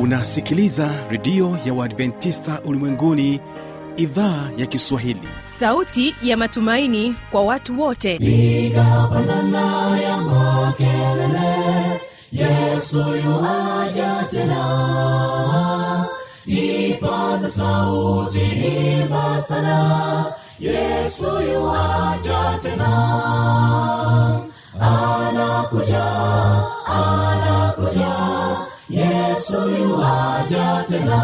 unasikiliza redio ya uadventista ulimwenguni idhaa ya kiswahili sauti ya matumaini kwa watu wote piga pandana ya makelele yesu yuaja tena ipaza sauti imba sana yesu yuaja tena anakuja anakuja yesu yuaja tena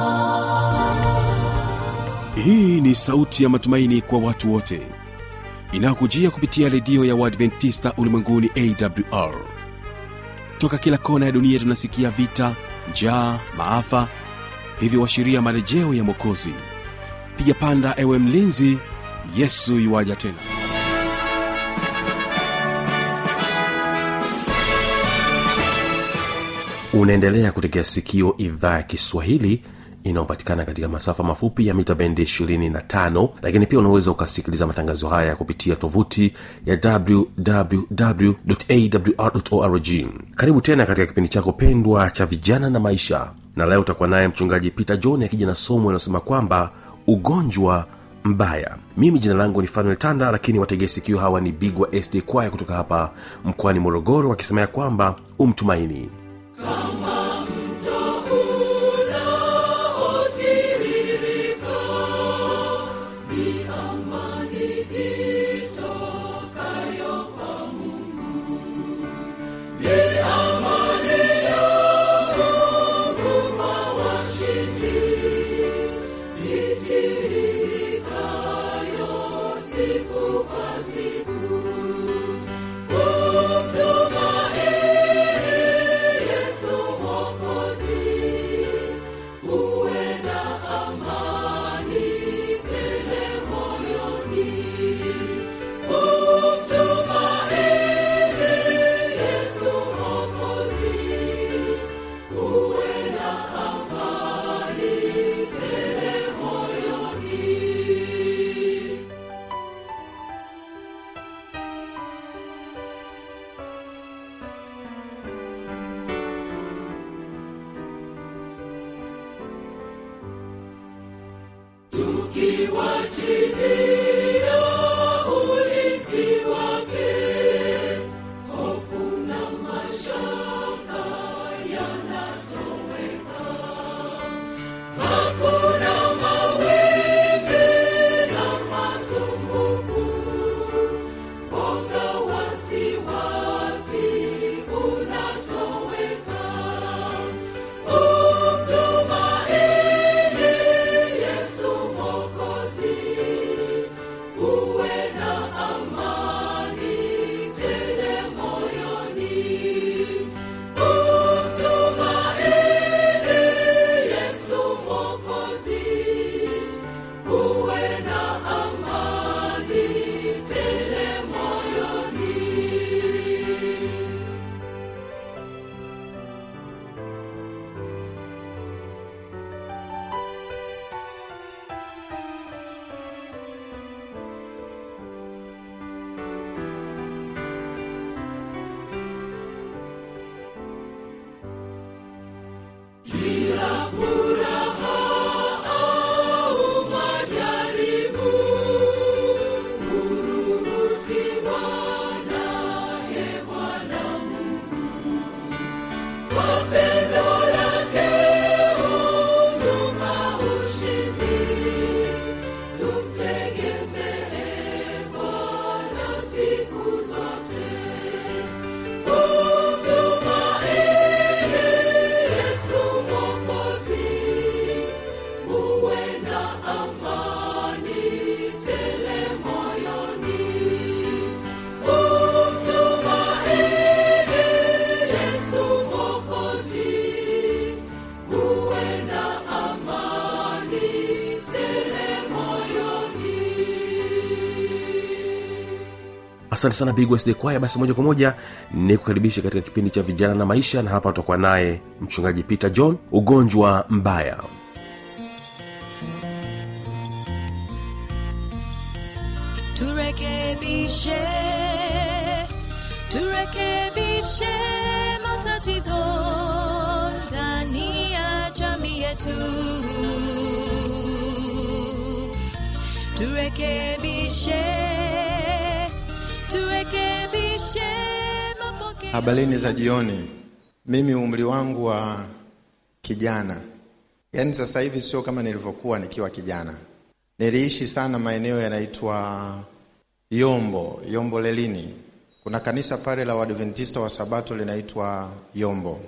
hii ni sauti ya matumaini kwa watu wote inayokujia kupitia redio ya uadventista ulimwenguni awr toka kila kona ya dunia tunasikia vita njaa maafa hivyo washiria marejeo ya mwokozi piga panda ewe mlinzi yesu yuwaja tena unaendelea kutegea sikio idhaa ya kiswahili inayopatikana katika masafa mafupi ya mita bendi 25 lakini pia unaweza ukasikiliza matangazo haya kupitia tovuti ya wwwawr karibu tena katika kipindi chako pendwa cha vijana na maisha na leo utakuwa naye mchungaji peter john akija na somo inayosema kwamba ugonjwa mbaya mimi jina langu ni fanuel tanda lakini wategee sikio hawa ni bigwa sd kwaya kutoka hapa mkoani morogoro wakisema ya kwamba umtumaini asante sana bigwsd kwaya basi moja kwa moja ni kukaribisha katika kipindi cha vijana na maisha na hapa tutakuwa naye mchungaji peter john ugonjwa mbaya turekebishe turekebishe matatizo ndani ya jamii yetu turekebishe turekebishe mapokeo Habarini za jioni. Mimi umri wangu wa kijana, yaani sasa hivi sio kama nilivyokuwa nikiwa kijana. Niliishi sana maeneo yanaitwa Yombo, Yombo Lelini. Kuna kanisa pale la Waadventista wa Sabato linaitwa Yombo,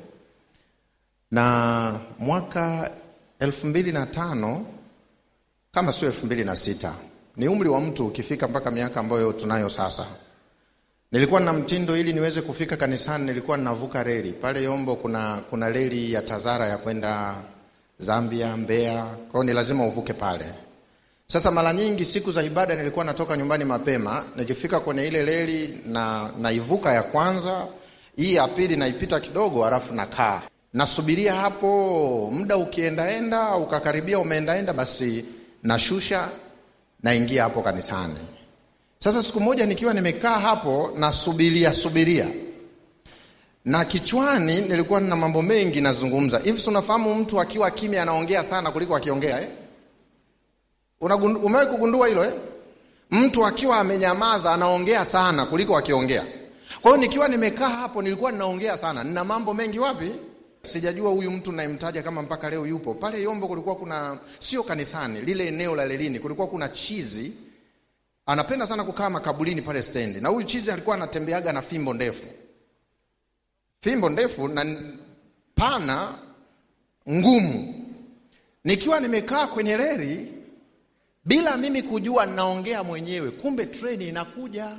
na mwaka elfu mbili na tano kama sio elfu mbili na sita ni umri wa mtu ukifika mpaka miaka ambayo tunayo sasa nilikuwa na mtindo ili niweze kufika kanisani nilikuwa ninavuka reli pale yombo kuna kuna reli ya tazara ya kwenda zambia mbeya kwao ni lazima uvuke pale sasa mara nyingi siku za ibada nilikuwa natoka nyumbani mapema nikifika kwenye ile reli na naivuka ya kwanza hii ya pili naipita kidogo halafu nakaa nasubiria hapo muda ukiendaenda ukakaribia umeendaenda basi nashusha naingia hapo kanisani sasa siku moja nikiwa nimekaa hapo nasubiria subiria na kichwani nilikuwa nina mambo mengi nazungumza hivi si unafahamu mtu akiwa kimya anaongea sana kuliko akiongea eh? Unagundu- umewahi kugundua hilo eh? mtu akiwa amenyamaza anaongea sana kuliko akiongea kwa hiyo nikiwa nimekaa hapo nilikuwa ninaongea sana nina mambo mengi wapi sijajua huyu mtu nayemtaja kama mpaka leo yupo pale yombo kulikuwa kuna sio kanisani lile eneo la lelini kulikuwa kuna chizi anapenda sana kukaa makaburini pale stendi na huyu chizi alikuwa anatembeaga na fimbo ndefu fimbo ndefu na n- pana ngumu nikiwa nimekaa kwenye reli bila mimi kujua naongea mwenyewe kumbe treni inakuja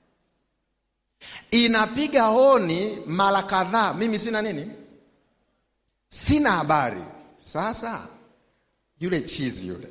inapiga honi mara kadhaa mimi sina nini sina habari sasa yule chizi yule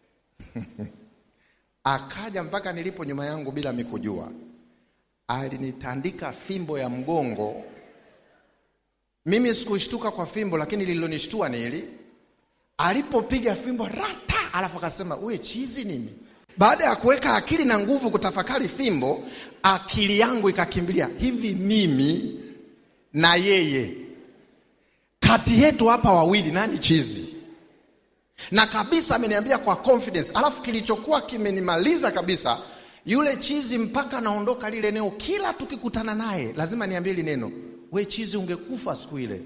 akaja mpaka nilipo nyuma yangu bila mikujua alinitandika fimbo ya mgongo mimi sikushtuka kwa fimbo lakini lililonishtua ni hili alipopiga fimbo rata alafu akasema uwe chizi nini baada ya kuweka akili na nguvu kutafakari fimbo akili yangu ikakimbilia hivi mimi na yeye kati yetu hapa wawili nani chizi na kabisa ameniambia kwa confidence alafu kilichokuwa kimenimaliza kabisa yule chizi mpaka naondoka lile eneo kila tukikutana naye lazima niambie hili neno we chizi ungekufa siku ile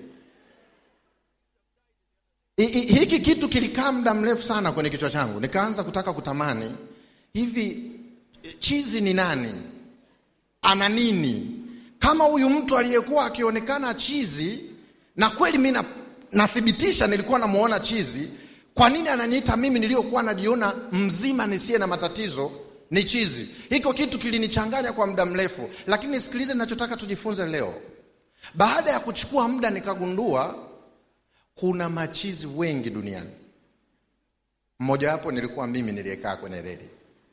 I, i, hiki kitu kilikaa muda mrefu sana kwenye kichwa changu nikaanza kutaka kutamani hivi chizi ni nani ana nini kama huyu mtu aliyekuwa akionekana chizi na kweli mi na- nathibitisha nilikuwa namuona chizi kwa nini ananiita mimi niliyokuwa najiona mzima nisiye na matatizo ni chizi hiko kitu kilinichanganya kwa muda mrefu lakini sikilize ninachotaka tujifunze leo baada ya kuchukua muda nikagundua kuna machizi wengi duniani mmojawapo nilikuwa mimi niliyekaa kwenye reli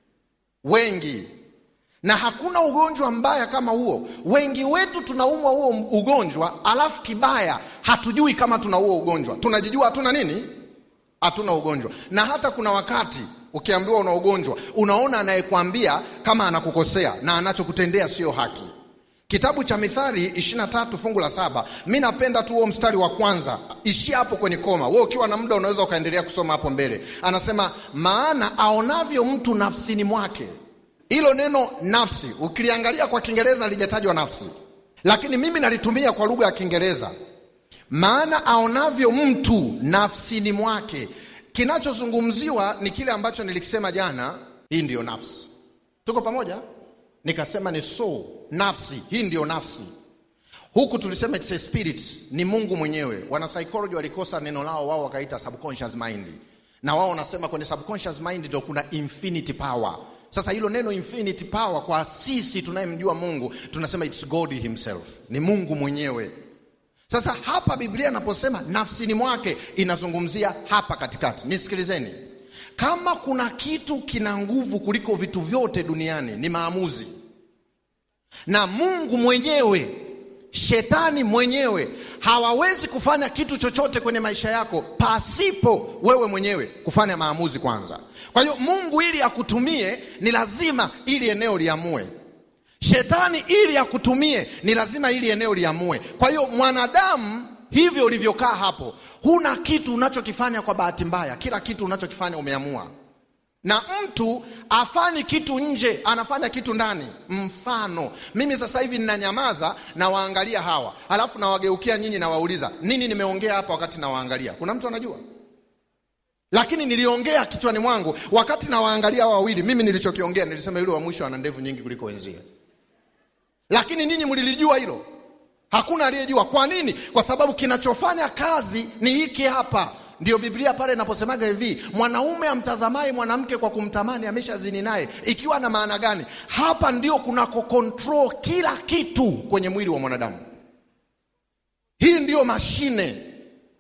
wengi na hakuna ugonjwa mbaya kama huo wengi wetu tunaumwa huo ugonjwa alafu kibaya hatujui kama tuna huo ugonjwa tunajijua hatuna nini hatuna ugonjwa na hata kuna wakati ukiambiwa una ugonjwa unaona anayekwambia kama anakukosea na anachokutendea sio haki kitabu cha mithali 23 fungu la saba mi napenda tu huo mstari wa kwanza ishia hapo kwenye koma we ukiwa na muda unaweza ukaendelea kusoma hapo mbele anasema maana aonavyo mtu nafsini mwake hilo neno nafsi ukiliangalia kwa kiingereza lijatajwa nafsi lakini mimi nalitumia kwa lugha ya kiingereza maana aonavyo mtu nafsini mwake kinachozungumziwa ni kile ambacho nilikisema jana hii ndiyo nafsi tuko pamoja nikasema ni soul nafsi hii ndiyo nafsi huku tulisema it's a spirit ni mungu mwenyewe wanapsychology walikosa neno lao wao wakaita subconscious mind na wao wanasema kwenye subconscious mind ndio kuna infinity power sasa hilo neno infinity power kwa sisi tunayemjua mungu tunasema it's god himself ni mungu mwenyewe sasa hapa biblia inaposema nafsini mwake inazungumzia hapa katikati nisikilizeni kama kuna kitu kina nguvu kuliko vitu vyote duniani ni maamuzi na mungu mwenyewe shetani mwenyewe hawawezi kufanya kitu chochote kwenye maisha yako pasipo wewe mwenyewe kufanya maamuzi kwanza kwa hiyo mungu ili akutumie ni lazima ili eneo liamue shetani ili akutumie ni lazima ili eneo liamue kwa hiyo mwanadamu hivyo ulivyokaa hapo huna kitu unachokifanya kwa bahati mbaya kila kitu unachokifanya umeamua na mtu afanyi kitu nje anafanya kitu ndani mfano mimi sasa hivi ninanyamaza nawaangalia hawa alafu nawageukia nyinyi nawauliza nini nimeongea hapa wakati nawaangalia kuna mtu anajua lakini niliongea kichwani mwangu wakati nawaangalia hawa wawili mimi nilichokiongea nilisema yule wa mwisho ana ndevu nyingi kuliko wenzie lakini ninyi mlilijua hilo hakuna aliyejua kwa nini kwa sababu kinachofanya kazi ni hiki hapa ndio biblia pale inaposemaga hivi mwanaume amtazamaye mwanamke kwa kumtamani ameshazini naye ikiwa na maana gani hapa ndio kunako control kila kitu kwenye mwili wa mwanadamu hii ndiyo mashine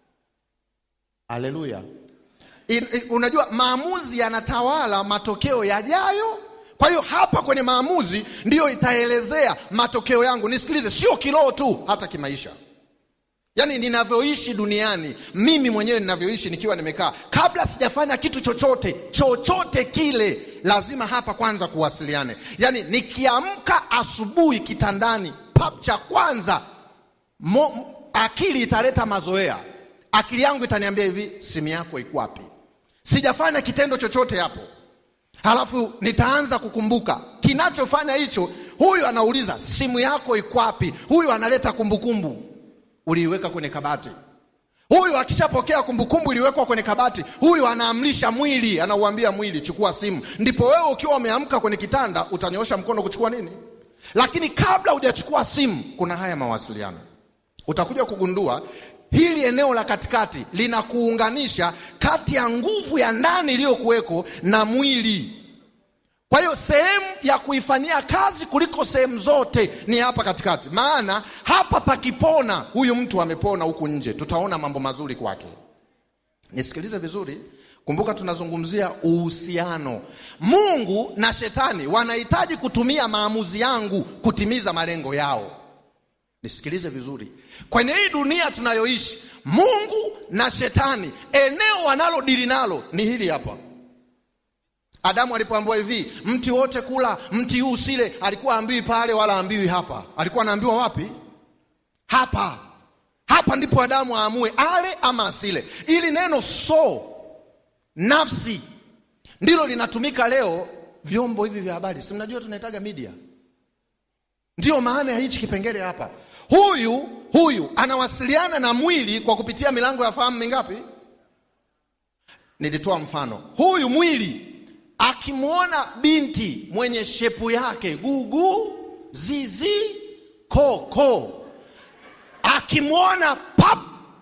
haleluya In- in- unajua maamuzi yanatawala matokeo yajayo kwa hiyo hapa kwenye maamuzi ndiyo itaelezea matokeo yangu nisikilize sio kiroho tu hata kimaisha yaani ninavyoishi duniani mimi mwenyewe ninavyoishi nikiwa nimekaa kabla sijafanya kitu chochote chochote kile lazima hapa kwanza kuwasiliane yaani nikiamka asubuhi kitandani pap cha kwanza mo, akili italeta mazoea akili yangu itaniambia hivi simu yako iko wapi sijafanya kitendo chochote hapo halafu nitaanza kukumbuka kinachofanya hicho huyu anauliza simu yako iko wapi huyu analeta kumbukumbu uliiweka kwenye kabati huyu akishapokea kumbukumbu iliwekwa kwenye kabati huyu anaamrisha mwili anauambia mwili chukua simu ndipo wewe ukiwa umeamka kwenye kitanda utanyoosha mkono kuchukua nini lakini kabla hujachukua simu kuna haya mawasiliano utakuja kugundua hili eneo la katikati linakuunganisha kati ya nguvu ya ndani iliyokuweko na mwili kwa hiyo sehemu ya kuifanyia kazi kuliko sehemu zote ni hapa katikati maana hapa pakipona huyu mtu amepona huku nje tutaona mambo mazuri kwake nisikilize vizuri kumbuka tunazungumzia uhusiano mungu na shetani wanahitaji kutumia maamuzi yangu kutimiza malengo yao nisikilize vizuri kwenye hii dunia tunayoishi mungu na shetani eneo wanalodili nalo ni hili hapa adamu alipoambiwa hivi mti wote kula mti huu usile alikuwa ambiwi pale wala ambiwi hapa alikuwa anaambiwa wapi hapa hapa ndipo adamu aamue ale ama asile ili neno so nafsi ndilo linatumika leo vyombo hivi vya habari si mnajua tunahitaga media ndiyo maana ya hichi kipengele hapa huyu huyu anawasiliana na mwili kwa kupitia milango ya fahamu mingapi nilitoa mfano huyu mwili akimwona binti mwenye shepu yake gugu zizi koko akimwona pap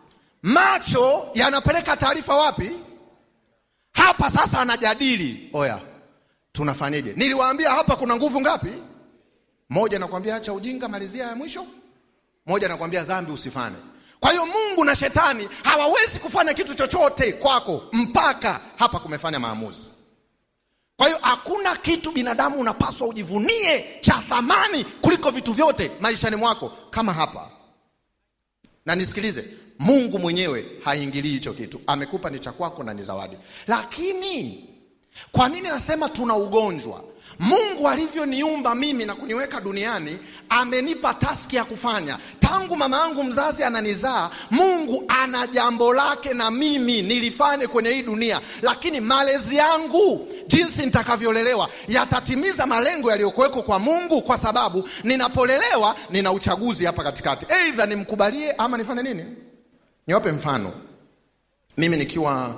macho yanapeleka taarifa wapi hapa sasa anajadili oya tunafanyeje niliwaambia hapa kuna nguvu ngapi moja nakwambia acha ujinga malizia ya mwisho moja nakwambia dhambi usifanye kwa hiyo mungu na shetani hawawezi kufanya kitu chochote kwako mpaka hapa kumefanya maamuzi kwa hiyo hakuna kitu binadamu unapaswa ujivunie cha thamani kuliko vitu vyote maishani mwako kama hapa na nisikilize mungu mwenyewe haingilii hicho kitu amekupa ni cha kwako na ni zawadi lakini kwa nini nasema tuna ugonjwa mungu alivyoniumba mimi na kuniweka duniani amenipa taski ya kufanya tangu mama yangu mzazi ananizaa mungu ana jambo lake na mimi nilifanye kwenye hii dunia lakini malezi yangu jinsi nitakavyolelewa yatatimiza malengo yaliyokuwekwa kwa mungu kwa sababu ninapolelewa nina uchaguzi hapa katikati eidha nimkubalie ama nifanye nini niwape mfano mimi nikiwa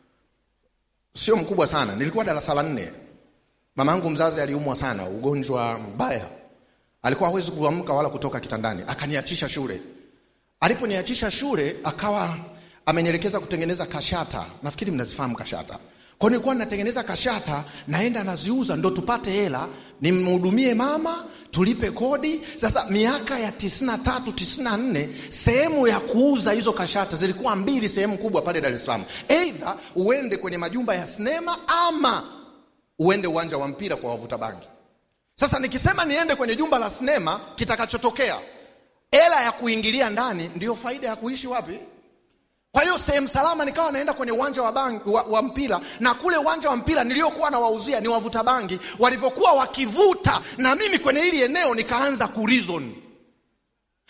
sio mkubwa sana nilikuwa darasa la nne mama yangu mzazi aliumwa sana ugonjwa mbaya alikuwa hawezi kuamka wala kutoka kitandani akaniachisha shule aliponiachisha shule akawa amenielekeza kutengeneza kashata nafikiri mnazifahamu kashata kwa nilikuwa natengeneza kashata naenda naziuza ndo tupate hela nimhudumie mama tulipe kodi sasa miaka ya 93 94 sehemu ya kuuza hizo kashata zilikuwa mbili sehemu kubwa pale dar es salaam eidha uende kwenye majumba ya sinema ama uende uwanja wa mpira kwa wavuta bangi sasa nikisema niende kwenye jumba la sinema kitakachotokea hela ya kuingilia ndani ndiyo faida ya kuishi wapi kwa hiyo sehemu salama nikawa naenda kwenye uwanja wa, bangi, wa, wa mpira na kule uwanja wa mpira niliokuwa nawauzia ni wavuta bangi walivyokuwa wakivuta na mimi kwenye hili eneo nikaanza kurizon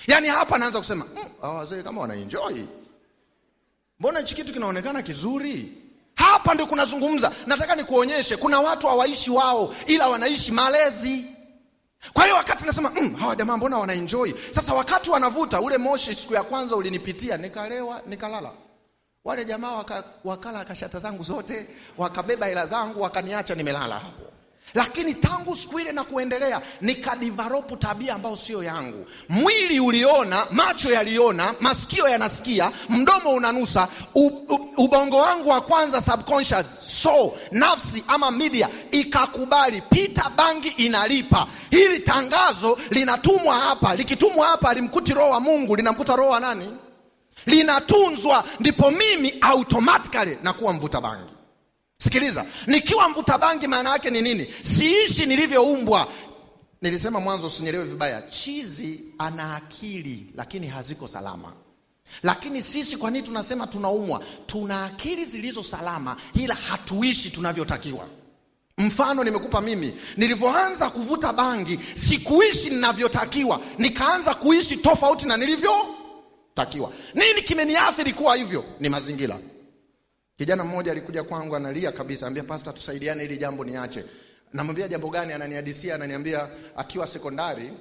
yaani hapa anaanza kusema "Mm, hawa wazee kama wanaenjoy mbona hichi kitu kinaonekana kizuri hapa ndio kunazungumza nataka nikuonyeshe kuna watu hawaishi wao ila wanaishi malezi kwa hiyo wakati nasema mm, hawa jamaa mbona wanaenjoy sasa wakati wanavuta ule moshi siku ya kwanza ulinipitia nikalewa nikalala wale jamaa waka, wakala kashata zangu zote wakabeba hela zangu wakaniacha nimelala hapo lakini tangu siku ile na kuendelea nikadivaropu tabia ambayo sio yangu mwili uliona macho yaliona masikio yanasikia mdomo unanusa u, u, ubongo wangu wa kwanza subconscious so nafsi ama media ikakubali pita bangi inalipa hili tangazo linatumwa hapa likitumwa hapa limkuti roho wa mungu linamkuta roho wa nani linatunzwa ndipo mimi automatically nakuwa mvuta bangi sikiliza nikiwa mvuta bangi maana yake ni nini siishi nilivyoumbwa nilisema mwanzo usinyelewe vibaya chizi ana akili lakini haziko salama lakini sisi kwa nini tunasema tunaumwa tuna akili zilizo salama ila hatuishi tunavyotakiwa mfano nimekupa mimi nilivyoanza kuvuta bangi sikuishi ninavyotakiwa nikaanza kuishi tofauti na nilivyotakiwa nini kimeniathiri kuwa hivyo ni mazingira kijana mmoja alikuja kwangu analia kabisa ambia pasta tusaidiane ili jambo niache namwambia jambo gani ananihadisia ananiambia akiwa sekondari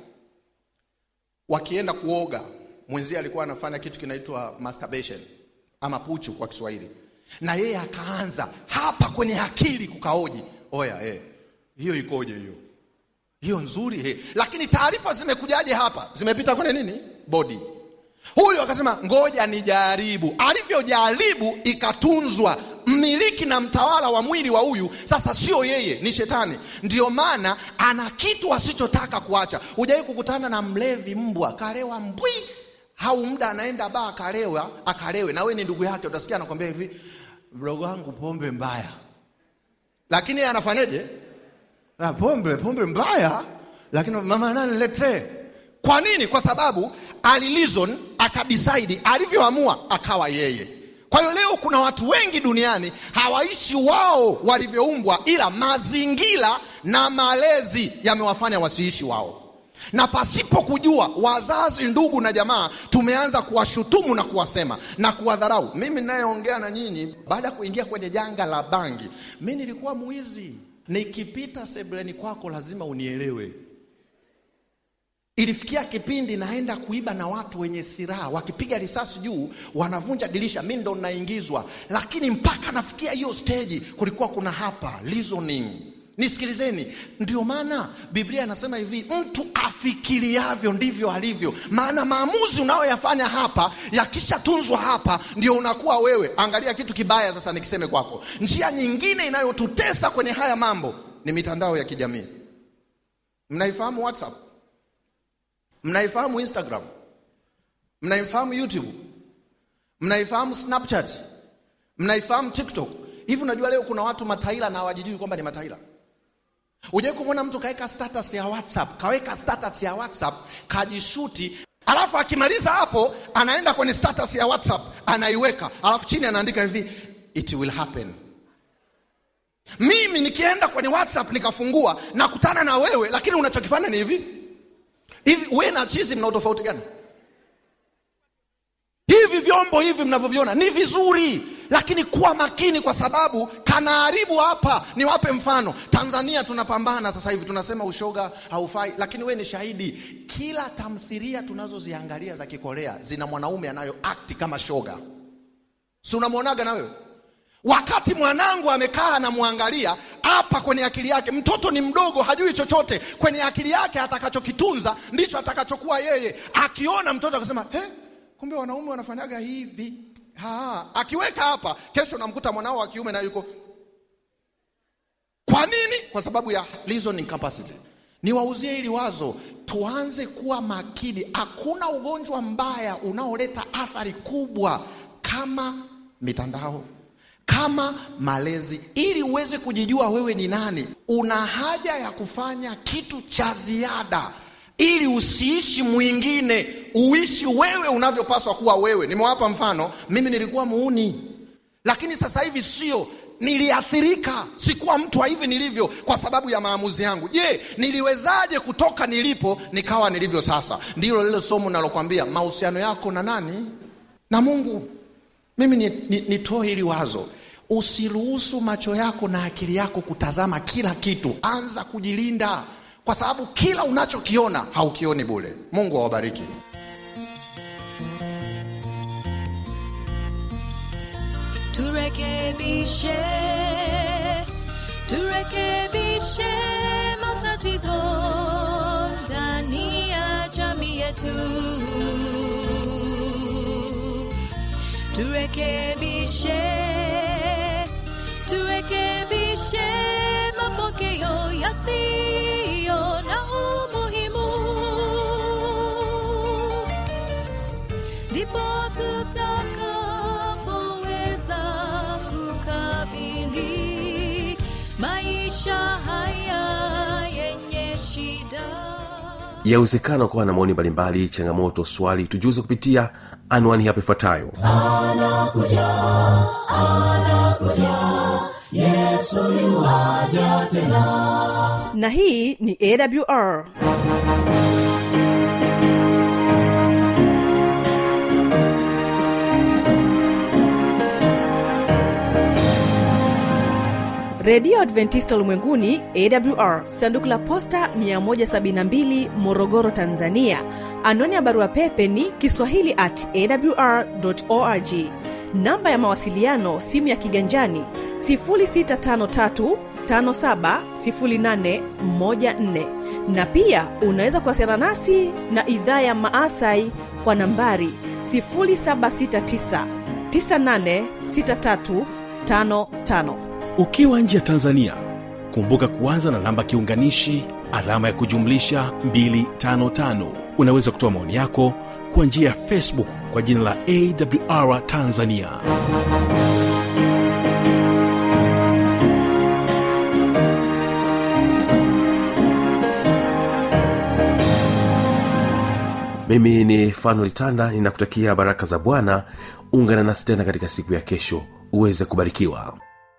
wakienda kuoga mwenzie alikuwa anafanya kitu kinaitwa masturbation ama puchu kwa kiswahili na yeye akaanza hapa kwenye akili kukaoji oya eh, hiyo ikoje hiyo hiyo nzuri he. lakini taarifa zimekujaje hapa zimepita kwenye nini bodi huyu akasema ngoja nijaribu alivyojaribu ikatunzwa mmiliki na mtawala wa mwili wa huyu sasa sio yeye ni shetani ndio maana ana kitu asichotaka kuacha hujawai kukutana na mlevi mbwa kalewa mbwi au muda anaenda baa akalewa akalewe na we ni ndugu yake utasikia anakwambia hivi mdogo wangu pombe mbaya lakini yeye anafanyeje Ah, pombe pombe mbaya lakini mama nani letee kwa nini kwa sababu alilizon akadisaidi alivyoamua akawa yeye kwa hiyo leo kuna watu wengi duniani hawaishi wao walivyoumbwa ila mazingira na malezi yamewafanya wasiishi wao na pasipo kujua wazazi ndugu na jamaa tumeanza kuwashutumu na kuwasema na kuwadharau mimi ninayeongea na nyinyi baada ya kuingia kwenye janga la bangi mi nilikuwa mwizi nikipita sebuleni kwako lazima unielewe ilifikia kipindi naenda kuiba na watu wenye silaha wakipiga risasi juu wanavunja dirisha mi ndo naingizwa lakini mpaka nafikia hiyo steji kulikuwa kuna hapa reasoning nisikilizeni ndio maana biblia inasema hivi mtu afikiriavyo ndivyo alivyo maana maamuzi unayoyafanya hapa yakishatunzwa hapa ndio unakuwa wewe angalia kitu kibaya sasa nikiseme kwako njia nyingine inayotutesa kwenye haya mambo ni mitandao ya kijamii mnaifahamu whatsapp mnaifahamu instagram mnaifahamu youtube mnaifahamu snapchat mnaifahamu tiktok hivi unajua leo kuna watu mataila na hawajijui kwamba ni mataila ujawai kumwona mtu kaweka status ya whatsapp kaweka status ya whatsapp kajishuti alafu akimaliza hapo anaenda kwenye status ya whatsapp anaiweka alafu chini anaandika hivi it will happen mimi nikienda kwenye whatsapp nikafungua nakutana na wewe lakini unachokifanya ni hivi hivi we na chizi mna utofauti gani hivi vyombo hivi mnavyoviona ni vizuri lakini kuwa makini kwa sababu kanaharibu hapa niwape mfano tanzania tunapambana sasa hivi tunasema ushoga haufai lakini we ni shahidi kila tamthiria tunazoziangalia za kikorea zina mwanaume anayo akti kama shoga si unamwonaga na wewe wakati mwanangu amekaa anamwangalia hapa kwenye akili yake mtoto ni mdogo hajui chochote kwenye akili yake atakachokitunza ndicho atakachokuwa yeye akiona mtoto akasema he kumbe wanaume wanafanyaga hivi ha, akiweka hapa kesho namkuta mwanao wa kiume na yuko kwa nini kwa sababu ya reasoning capacity niwauzie hili wazo tuanze kuwa makini hakuna ugonjwa mbaya unaoleta athari kubwa kama mitandao kama malezi ili uweze kujijua wewe ni nani una haja ya kufanya kitu cha ziada ili usiishi mwingine uishi wewe unavyopaswa kuwa wewe nimewapa mfano mimi nilikuwa muuni lakini sasa hivi sio niliathirika sikuwa mtu wa hivi nilivyo kwa sababu ya maamuzi yangu je niliwezaje kutoka nilipo nikawa nilivyo sasa ndilo lile somo nalokwambia mahusiano yako na nani na mungu mimi nitoe ni, ni nitoe hili wazo usiruhusu macho yako na akili yako kutazama kila kitu anza kujilinda kwa sababu kila unachokiona haukioni bule mungu awabariki turekebishe turekebishe matatizo ndani ya jamii yetu turekebishe turekebishe mapokeo yasiyo na umuhimu ndipo tutakapoweza kukabili maisha haya yenye shida yawezekana ukawa na maoni mbalimbali changamoto swali tujuze kupitia anwani hapo ifuatayo yesu yuwaja tena na hii ni awr redio adventista ulimwenguni awr sanduku la posta 172 morogoro tanzania anwani ya barua pepe ni kiswahili at awr org namba ya mawasiliano simu ya kiganjani 653 570814 na pia unaweza kuwasiliana nasi na idhaa ya maasai kwa nambari 769 986355 ukiwa nje ya tanzania kumbuka kuanza na namba kiunganishi alama ya kujumlisha 255 unaweza kutoa maoni yako kwa njia ya facebook kwa jina la awr tanzania mimi ni fanuel tanda ninakutakia baraka za bwana ungana nasi tena katika siku ya kesho uweze kubarikiwa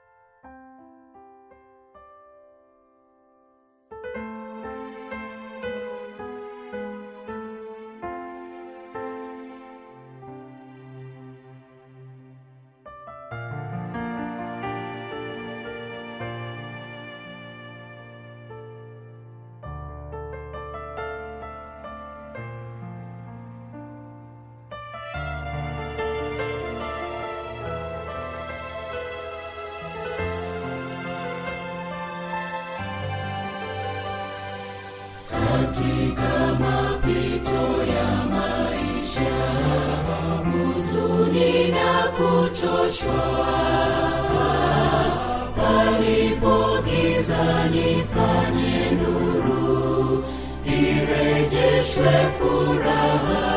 katika mapito ya maisha huzuni na kuchoshwa palipo giza nifanye nuru irejeshwe furaha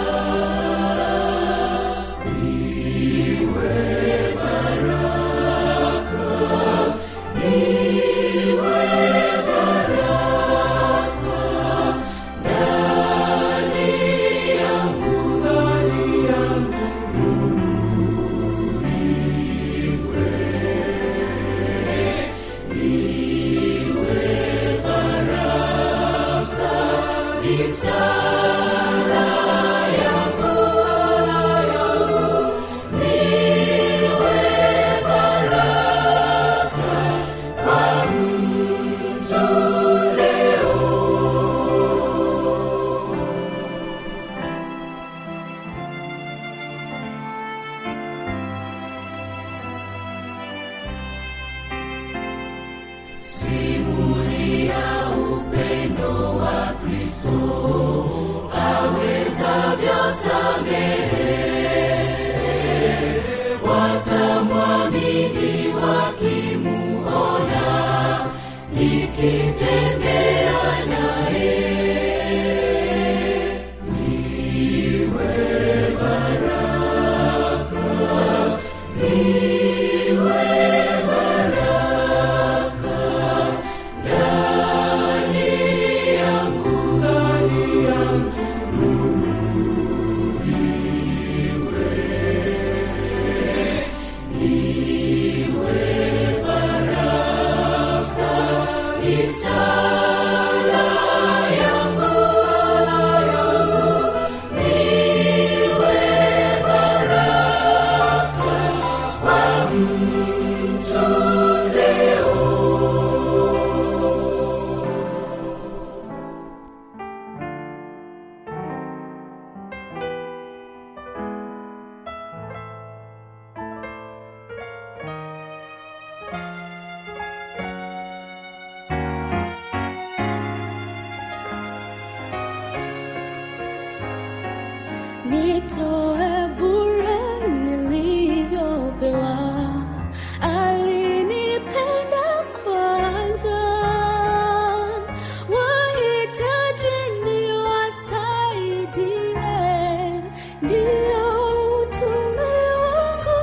simulia upendo wa kristo awezavyo samehe watamwamini wakimuona nikitembea naye nitoe bure nilivyopewa alinipenda kwanza wahitaji niwasaidie ndiyo utume wangu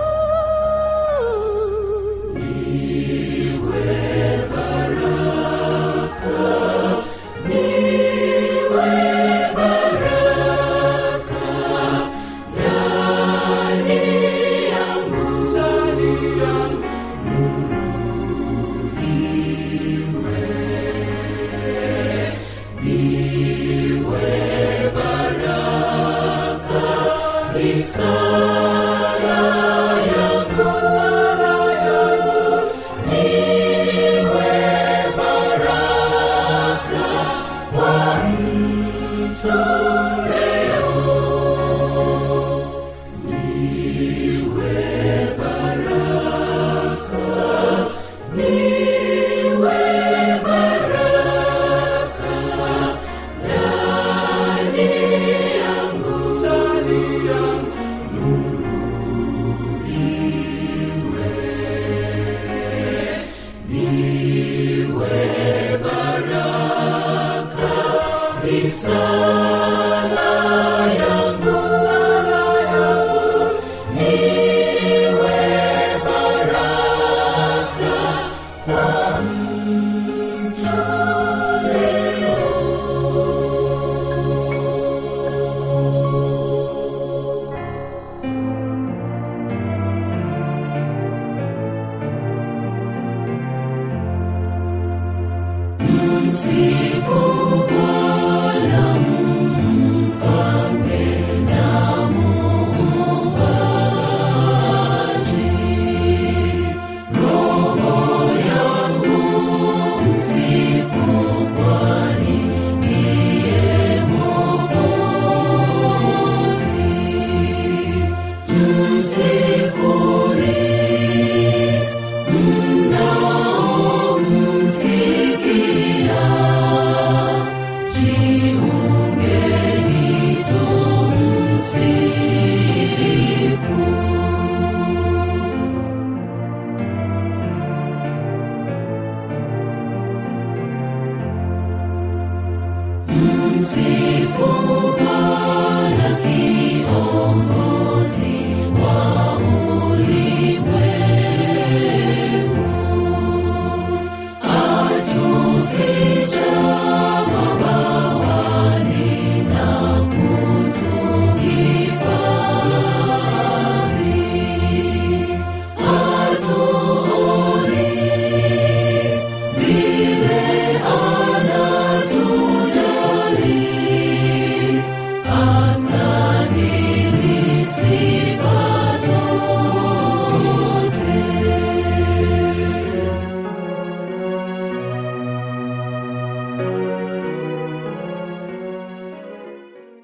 Msifu